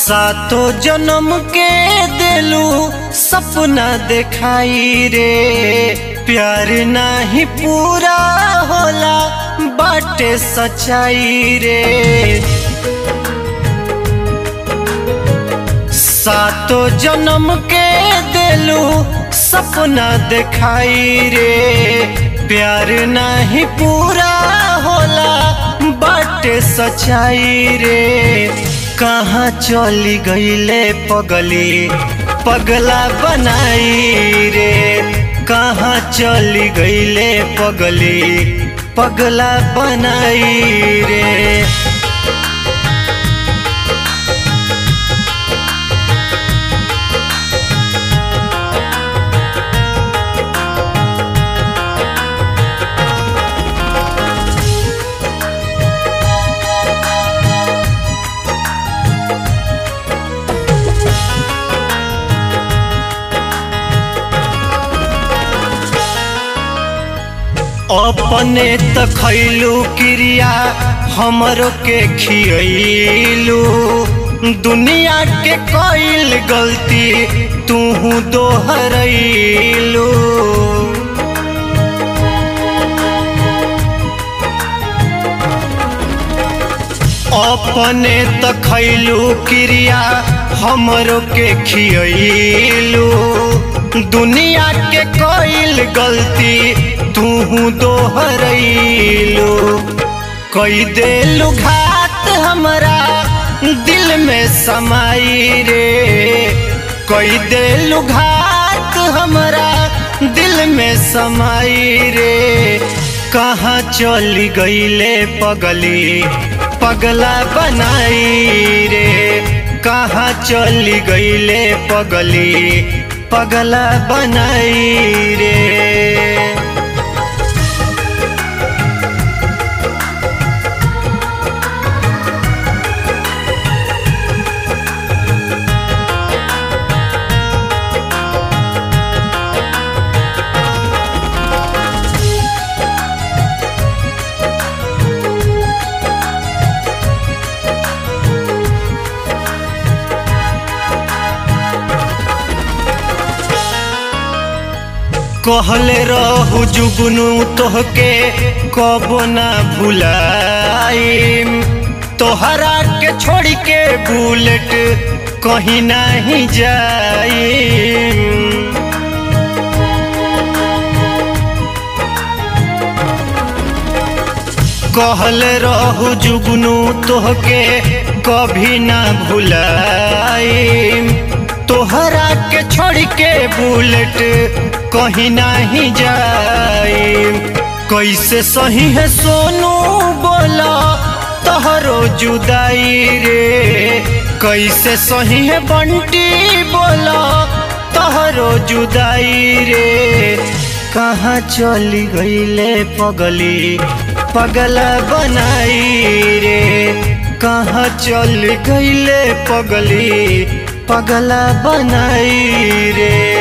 सातो जन्म के दिलू सपना देखाई रे प्यार नाही पूरा होला बाटे सच्चाई रे सातो जन्म के दिलू सपना देखाई रे प्यार नाही पूरा होला बाटे सच्चाई रे कहाँ चली गईले पगली पगला बनाई रे कहाँ चली गईले पगली पगला बनाई रे अपने त खैलू क्रिया हमरो के खियलू दुनिया के कईल गलती तू दोहरैलू अपने त खैलू क्रिया हमरो के खियलू दुनिया के कईल गलती तू दोहरैलू कई देलू घात हमरा दिल में समाई रे कई देलू घात हमरा दिल में समाई रे कहाँ चली गईले पगली पगला बनाई रे कहाँ चली गईले पगली पगला बनाई रे कहले रहू जुगनू तोहके कबो ना भुलाइम तोहरा के छोड़ के बुलेट कहीं नहीं जाइम कहले रहू जुगनू तोहके कभी ना भुलाइम तोहरा के छोड़ के बुलेट कहीं नहीं जाए कैसे सही है सोनू बोला तोहरो जुदाई रे कैसे सही है बंटी बोला तोहरो जुदाई रे कहाँ चली गईले पगली पगला बनाई रे कहाँ चल गईले पगली पगला बनाई रे